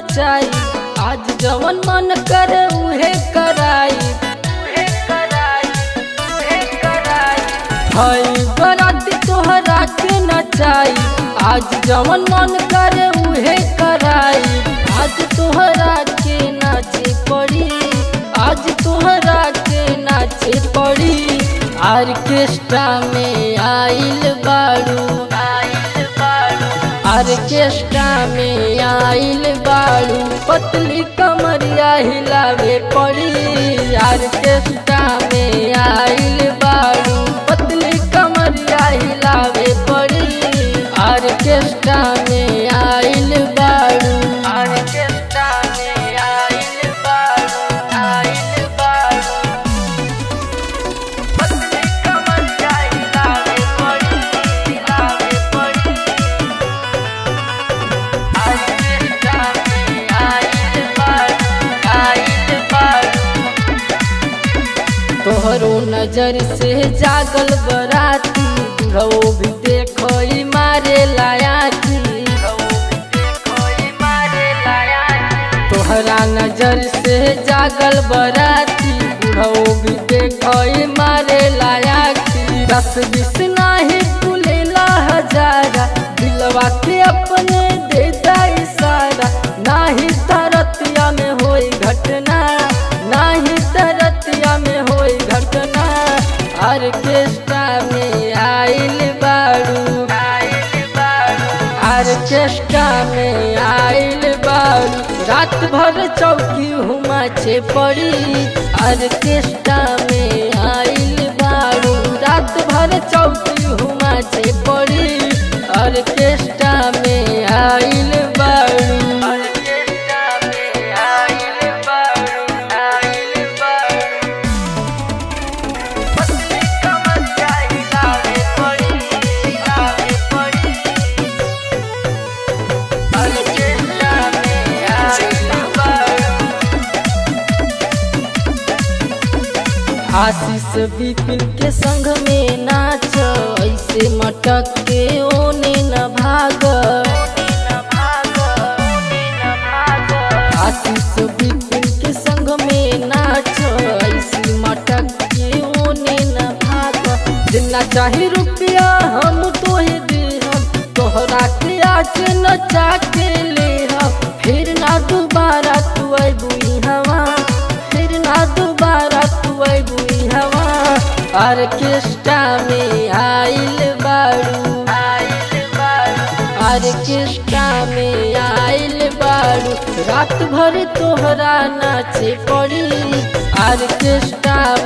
नचाई आज जवन मन कर उहे कराई हई बराती तोहरा के नचाई आज जवन मन कर उहे कराई आज तोहरा के नाचे पड़ी आज तोहरा के नाचे पड़ी आर्केस्ट्रा में आइल बाड़ू आर्केस्ट्रा में आइल बाड़ू पतली कमरिया हिलावे पड़ी आर्केस्ट्रा में आइल बाड़ू पतली कमरिया हिलावे पड़ी आर्केस्ट्रा में आइल बाड़ू आर्केस्ट्रा में आइल बाड़ू आइल बाड़ू पतली कमरिया हिलावे पड़ी हिलावे पड़ी आर्केस्ट्रा में आइल बाड़ू आइल बाड़ू तोहरो नजर से जागल बराती बुढ़ो भी देखो ई मारे लायाती तोहरा नजर से जागल बराती बुढ़ो भी देखो ई मारे लायाती दस बीस नाही तुलेला हजारा दिलवा के अपने देता इशारा नाही तरतिया में होई घटना नाही तरतिया में होई घटना आर्केस्ट्रा में आइल बाड़ू आर्केस्ट्रा में आइल बाड़ू रात भर चौकी हुमा छे पड़ी आर्केस्ट्रा में आइल बाड़ू रात भर चौकी हुमा छे पड़ी आर्केस्ट्रा में आइल बाड़ू आर्केस्ट्रा में आइल बाड़ू आइल बाड़ू पतली कमरिया हिलावे पड़ी हिलावे पड़ी आर्केस्ट्रा में आइल बाड़ू आशीष विपिन के संग में नाच ऐसे मटक के ओने न भाग आशीष विपिन के संग में नाच ऐसे मटक के ओने न भाग जितना चाहे रुपया हम तोहे दे हम तोहरा के आज नचा के ले हम फिर ना दोबारा तू अबुई हवा फिर ना दोबारा तू अबुई हवा आर्केस्ट्रा में आइल बाड़ू आर्केस्ट्रा में आइल बाड़ू रात भर तोहरा नाचे पड़ी आर्केस्ट्रा